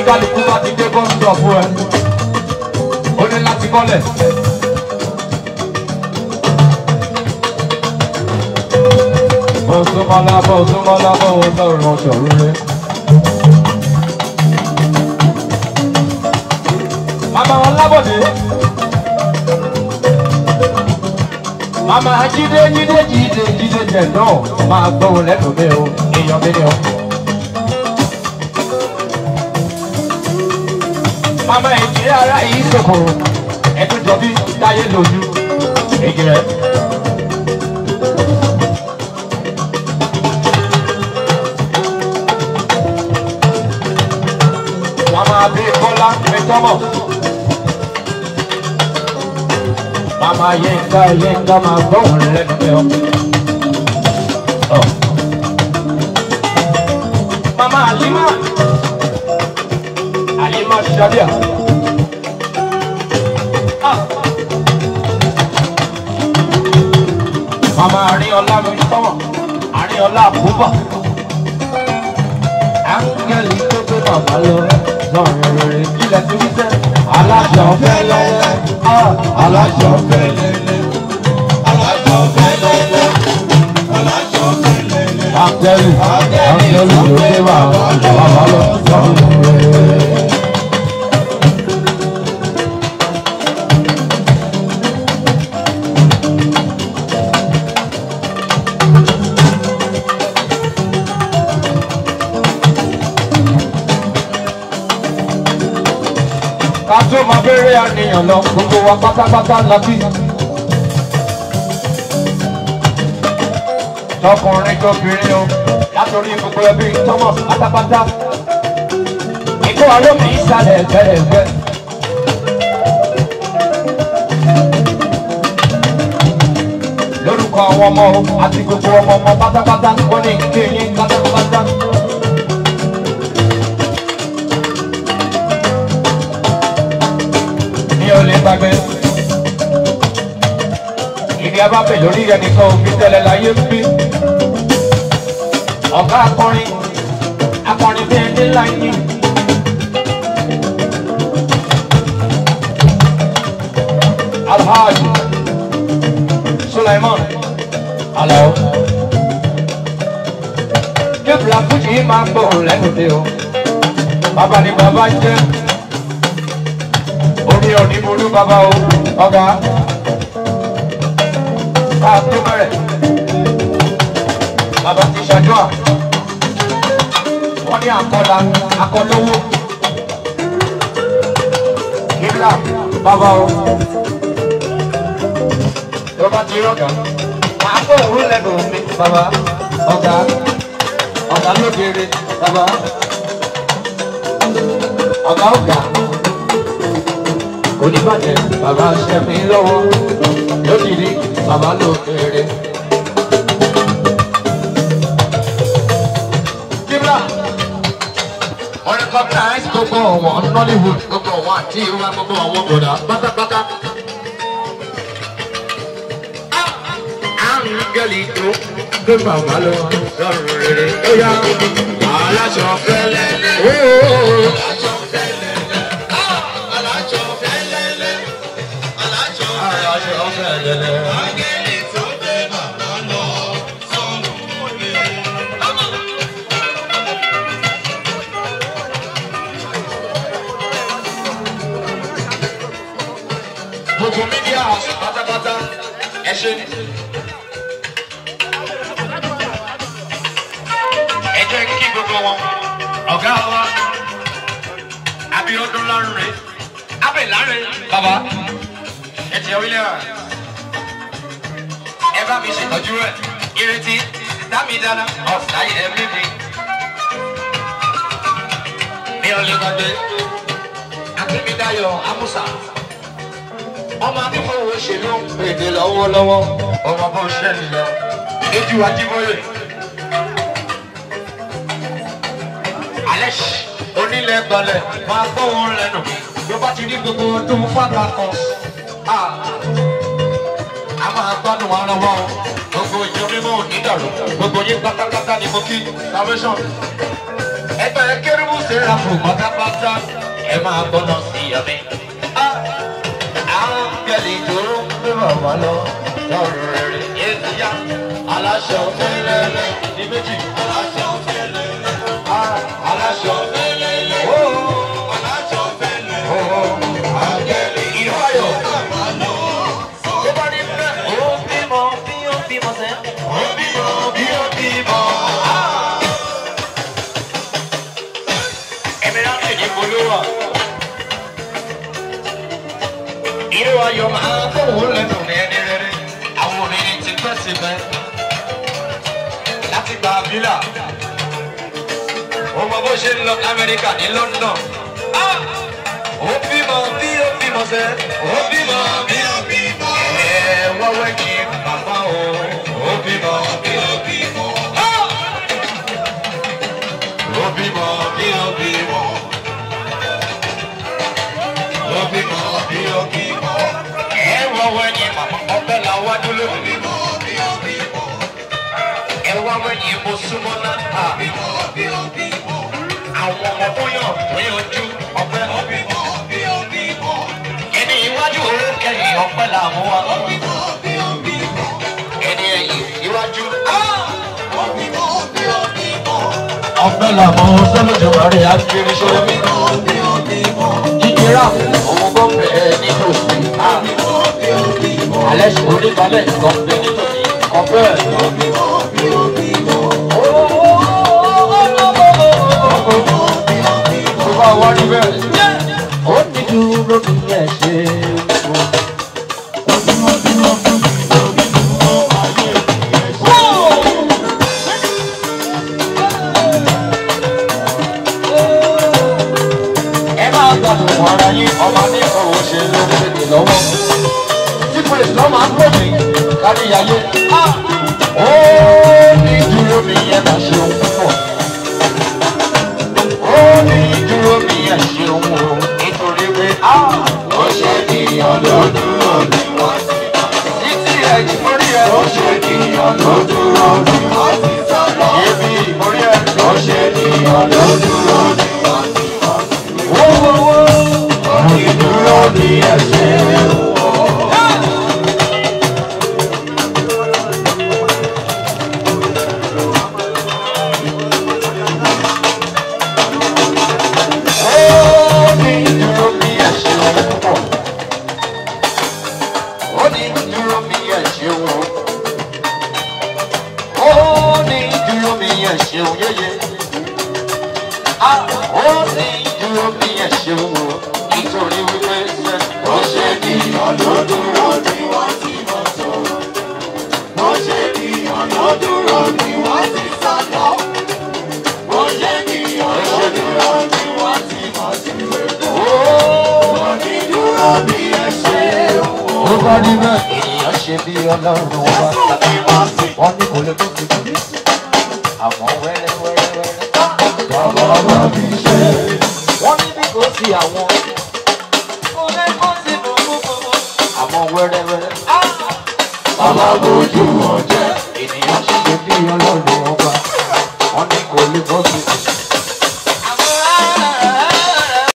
kálukú bá ti dé bọ́ńdọ̀ fún ẹ ó ní láti bọ́lẹ̀. Bọ̀sùmọ́lá bọ̀sùmọ́lá bọ̀wọ̀ sọ̀rọ̀ sọ̀rọ̀ rẹ̀. Màmá wọn lábọ̀dé. Màmá jíde jíde jíde jíde jẹ̀ náà máa gbóhùn lẹ́nu mi o, èèyàn mi ni o. Màmá ìjìnlẹ̀ ara yìí sòkòrò, ẹ̀tún jọ bí táyé lójú, èjì rẹ̀. Mama Bímbọ́lá Mẹ́tọ́mọ̀. Mama Yínká Yínká máa gbóhùn lẹ́nu mi o. Ọ̀. Mama Alima Alima Shadia. Ah. Mama Arínọlá Mẹ́tọ́mọ̀ Arínọlá Àbúbà. Áńgẹ́lì tó gbé màmá lọ sọ̀rọ̀ rere ilẹ̀ tó wí sẹ́. Aláṣọ fẹ́lẹ́lẹ́, ah, aláṣọ fẹ́lẹ́lẹ́, aláṣọ fẹ́lẹ́lẹ́, aláṣọ fẹ́lẹ́lẹ́. Áńgẹ́lì, áńgẹ́lì tó gbé màmá màmá lọ sọ̀rọ̀ rere. ká tó máa bẹ̀rẹ̀ àníyàn lọ gbogbo wa pátápátá la bí. tọkùnrin tóbìnrin o látòrí gbogbo ẹbí tọmọ pátápátá. ikú alómi ìsàlẹ̀ gbẹ̀rẹ̀gbẹ̀. lórúkọ àwọn ọmọ o àti gbogbo ọmọ ọmọ pátápátá wọn ní kéyìn pátápátá. ní o lè gbàgbé. Ìdí abáfẹ́ lórí ẹnìkan òbí tẹ́lẹ̀ láyé ń bí. Ọ̀gá akọrin, akọrin bí ẹni láyé. Alhaji Sulaiman Alao. Jébùlà Fújì máa ń gbóhùn lẹ́nu dé o. Bàbá ni bàbá jẹ́ orí òní burú bàbá o ọ̀gá ká tó bẹ̀rẹ̀ bàbá ti ṣàdúrà wọ́n ní àkọlà akọlówó kíbla bàbá o tó bá ti rọ̀gà máa kó òwúrò lẹ́nu mi bàbá ọ̀gá ọ̀gá lóbìnrin bàbá ọ̀gá ọ̀gá oníbàjẹ́ bàbá ṣe mí lọ́wọ́ lódìrí bàbá ló kéré. Kíbla wọ́n recognize gbogbo ọ̀wọ́n Nollywood gbogbo ọ̀wọ́n àti ìwà gbogbo ọ̀wọ́n gbọ̀dá pátápátá. Àrùn gẹ̀lì tó gbé bàbá lọ lọ́rùn rere. Ó yá aláṣọ fẹ́lẹ́ lẹ́. Aláṣọ fẹ́lẹ́ lẹ́. gbogbo mídíà pátápátá ẹ ṣe ni. ẹ jẹ́ kí gbogbo wọn ọ̀gá wa Abíọ́dún Lánrè Abẹ́ Lánrè bàbá ẹ ti orílẹ̀ wa ẹ bá mi ṣètọ́jú rẹ̀ ìrètí dámidánà ọ̀sán ẹ̀ mímí ní ọ̀lẹ́gbàgbé Akínbídáyọ̀ Amúsà ọmọ akíkọ̀wé òṣèlú èdè lọ́wọ́lọ́wọ́ ọmọ bó ṣe ń lọ lójú ajíbóyè. alẹ́ onílẹ̀ gbalẹ̀ máa gbọ́ wọn lẹ́nu bí ó bá ti ní gbogbo ọdún fàgbà kan a máa gbádùn ara wa o gbogbo ìjọ mímọ́ ò ní dàrú gbogbo yín pátápátá ni mo kí salvation ẹgbẹ́ kérúbù sẹ́ra fún pátápátá ẹ máa gbọ́nà sí ẹ̀mí. àwọn gẹ̀lì tó ń gbé bàbá lọ lọ́rùn rere yéésù yá aláṣọ fẹ́lẹ́lẹ́ ní méjì aláṣọ fẹ́lẹ́lẹ́ aláṣọ fẹ́lẹ́lẹ́ ó aláṣọ fẹ́lẹ́lẹ́ ó àgẹ̀lì ìfáyọ̀. tó bá ní bẹ́ẹ̀ ó bímọ bí ó bímọ sẹ́ ó bímọ bí ó bímọ. Ẹ̀mí láti ní bolówà. Irú ayọ̀ máa fóun lẹ́nu ní ẹni rere. Àwọn obìnrin ti pẹ́ sí mẹ́. Láti gba bílà. Ó mọ bó ṣe ń lọ Amẹ́ríkà ní London. Ah! Ó bímọ bí ó bímọ sẹ́. Ó bímọ bí ó bímọ. Ẹ wọ́wẹ́ kí bàbá o. Ó bímọ bí ó bímọ. Ah! Ó bímọ bí ó bímọ. Ó bímọ bí ó bímọ. Ẹ wọ́wẹ́ kí màmá ọbẹ̀ la wá dúró. Ó bímọ bí ó bímọ. Ẹ wọ́wẹ́ kí mo súnmọ́ náà. Ó bímọ bí ó bímọ. Àwọn ọmọ tó yàn tó yanjú ọbẹ̀. Ó bímọ bí ó bímọ. Ẹni iwájú òun kẹyìn ọpẹ́ làwọn wa. Ó bímọ bí ó bímọ. Ẹni ẹ̀yìn iwájú. Ó bímọ bí ó bímọ ọpẹ́ làwọn sọlọjọ rẹ akiri sọ̀rọ̀ mi. jíjẹrà òun bọ bẹ́ẹ̀ nítòsí. alẹ́ sọ oníbalẹ̀ kan bẹ nítòsí ọpẹ́. tó bá wá níbẹ̀. ó ní dúró kí ẹ ṣe é. ẹ máa gbàdùn ara yín ọmọ ní ọ̀rọ̀ ṣe lórílẹ̀-èdè lọ́wọ́. tí praise lọ́ máa ń pè mí kárí ayé. ó ní dúró mi yẹn máa ṣe ohun púpọ̀. ó ní dúró mi yẹn ṣe ohun o nítorí pé ó ṣe ènìyàn ló dúró ní wọ́n ti máa sọ. títí ẹ̀ ìmórí ẹ̀ ó ṣe ènìyàn ló dúró ní wọ́n ti sọ̀rọ̀. ibi ìmórí ẹ̀ ó ṣe ènìyàn ló dúró ní wọ́n ti máa sọ. Onídúró ní ẹsẹ̀ wò. Onídúró ní ẹsẹ̀ wò. Onídúró ní ẹsẹ̀ wò. Onídúró ní ẹsẹ̀ wò yéyé. Ah, onídúró ní ẹsẹ̀ wò. Nítorí wípé ṣe ó ṣe ènìyàn ló dúró ní wọ́n ti mọ̀ tó. Ó ṣe ènìyàn ló dúró ní wọ́n ti sá lọ. Ó ṣe ènìyàn ló dúró ní wọ́n ti mọ̀ sí wípé. Onídúró ní ẹsẹ̀ wò. Ó bá rí bẹ́ẹ̀. Ènìyàn ṣe bí ọlọ́run wa. Wọ́n ní kò lè tó fi kú. Àmọ́ wẹ́rẹ́ wẹ́rẹ́ wẹ́rẹ́. Bàbá bá mi ṣe. Wọ́n ní bí kò sí àwọn. Kò lè kó sí gbogbo. Àmọ́ wẹ́rẹ́ wẹ́rẹ́. Bàbá bójú